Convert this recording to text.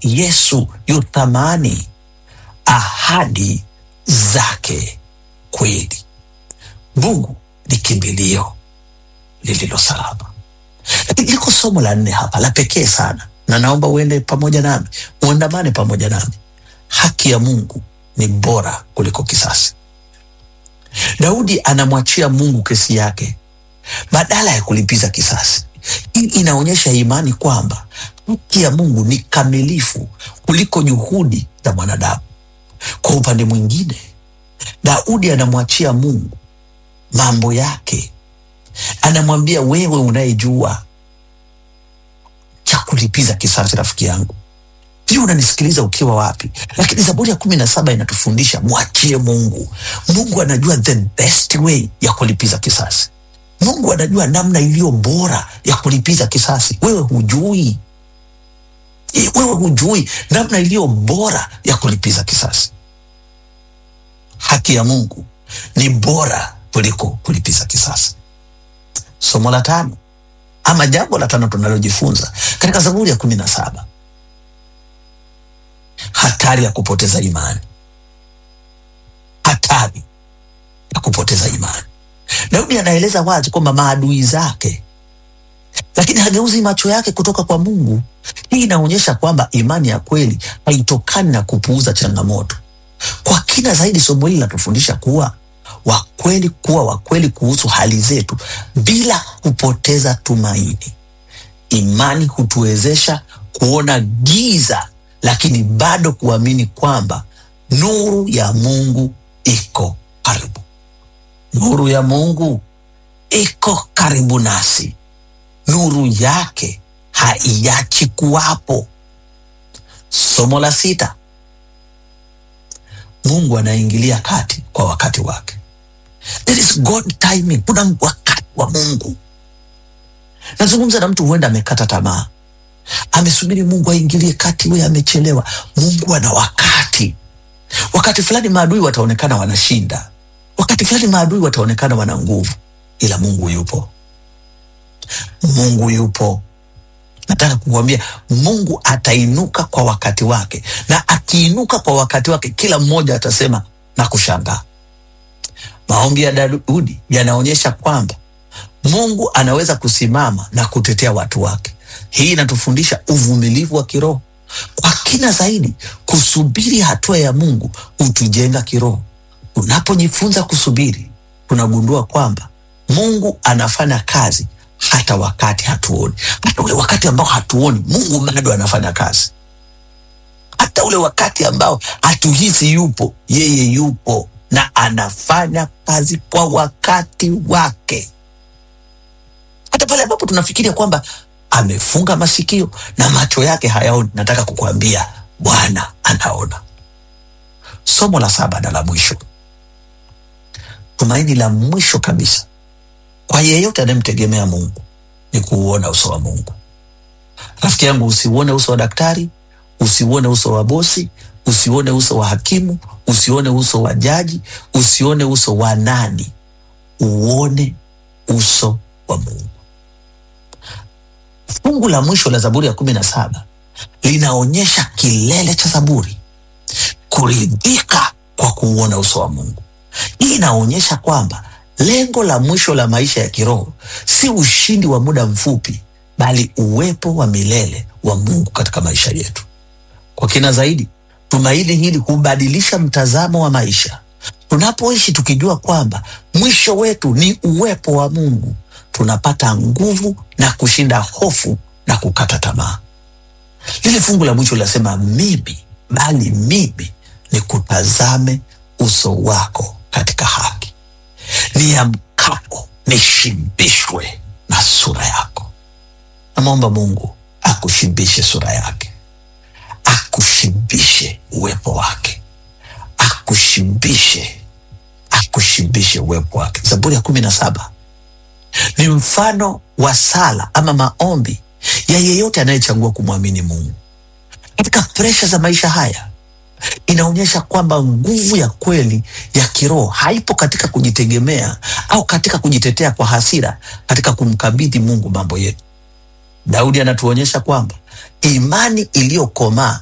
Yesu yu thamani, ahadi zake kweli. Mungu ni kimbilio lililo salama. Lakini liko somo la nne hapa la pekee sana, na naomba uende pamoja nami, uandamane pamoja nami. Haki ya Mungu ni bora kuliko kisasi. Daudi anamwachia Mungu kesi yake badala ya kulipiza kisasi. Hii inaonyesha imani kwamba haki ya Mungu ni kamilifu kuliko juhudi za mwanadamu. Kwa upande mwingine, Daudi anamwachia Mungu mambo yake, anamwambia wewe unayejua cha kulipiza kisasi, rafiki yangu, sijui unanisikiliza ukiwa wapi, lakini Zaburi ya kumi na saba inatufundisha mwachie Mungu. Mungu anajua the best way ya kulipiza kisasi. Mungu anajua namna iliyo bora ya kulipiza kisasi. Wewe hujui, Eh, wewe hujui namna iliyo bora ya kulipiza kisasi. Haki ya Mungu ni bora kuliko kulipiza kisasi. Somo la tano ama jambo la tano tunalojifunza katika Zaburi ya kumi na saba hatari ya kupoteza imani, hatari ya kupoteza imani. Daudi anaeleza wazi kwamba maadui zake, lakini hageuzi macho yake kutoka kwa Mungu. Hii inaonyesha kwamba imani ya kweli haitokani na kupuuza changamoto. Kwa kina zaidi, somo hili linatufundisha kuwa wakweli, kuwa wakweli kuhusu hali zetu bila kupoteza tumaini. Imani hutuwezesha kuona giza, lakini bado kuamini kwamba nuru ya Mungu iko karibu. Nuru ya Mungu iko karibu nasi, nuru yake haiachi kuwapo. Somo la sita, Mungu anaingilia kati kwa wakati wake. There is God timing, kuna wakati wa Mungu. Nazungumza na mtu huenda amekata tamaa, amesubiri Mungu aingilie kati, wewe amechelewa. Mungu ana wakati. Wakati fulani maadui wataonekana wanashinda, wakati fulani maadui wataonekana wana nguvu, ila Mungu yupo. Mungu yupo. Nataka kukuambia Mungu atainuka kwa wakati wake, na akiinuka kwa wakati wake, kila mmoja atasema na kushangaa. Maombi ya Daudi yanaonyesha kwamba Mungu anaweza kusimama na kutetea watu wake. Hii inatufundisha uvumilivu wa kiroho. Kwa kina zaidi, kusubiri hatua ya Mungu hutujenga kiroho. Unapojifunza kusubiri, tunagundua kwamba Mungu anafanya kazi hata wakati hatuoni. Hata ule wakati ambao hatuoni, Mungu bado anafanya kazi. Hata ule wakati ambao hatuhisi yupo, yeye yupo na anafanya kazi kwa wakati wake. Hata pale ambapo tunafikiria kwamba amefunga masikio na macho yake hayaoni, nataka kukuambia Bwana anaona. Somo la saba na la mwisho, tumaini la mwisho kabisa kwa yeyote anayemtegemea Mungu ni kuuona uso wa Mungu. Rafiki yangu, usiuone uso wa daktari, usiuone uso wa bosi, usiuone uso wa hakimu, usione uso wa jaji, usione uso wa nani, uone uso wa Mungu. Fungu la mwisho la Zaburi ya kumi na saba linaonyesha kilele cha Zaburi, kuridhika kwa kuuona uso wa Mungu. Hii inaonyesha kwamba lengo la mwisho la maisha ya kiroho si ushindi wa muda mfupi, bali uwepo wa milele wa Mungu katika maisha yetu. Kwa kina zaidi, tumaini hili hubadilisha mtazamo wa maisha. Tunapoishi tukijua kwamba mwisho wetu ni uwepo wa Mungu, tunapata nguvu na kushinda hofu na kukata tamaa. Lile fungu la mwisho linasema mimi, bali mimi ni kutazame uso wako katika haki, niamkapo nishibishwe na sura yako. Namwomba Mungu akushibishe sura yake, akushibishe uwepo wake, akushibishe akushibishe uwepo wake. Zaburi ya kumi na saba ni mfano wa sala ama maombi ya yeyote anayechagua kumwamini Mungu katika presha za maisha haya. Inaonyesha kwamba nguvu ya kweli ya kiroho haipo katika kujitegemea au katika kujitetea kwa hasira, katika kumkabidhi Mungu mambo yetu. Daudi anatuonyesha kwamba imani iliyokomaa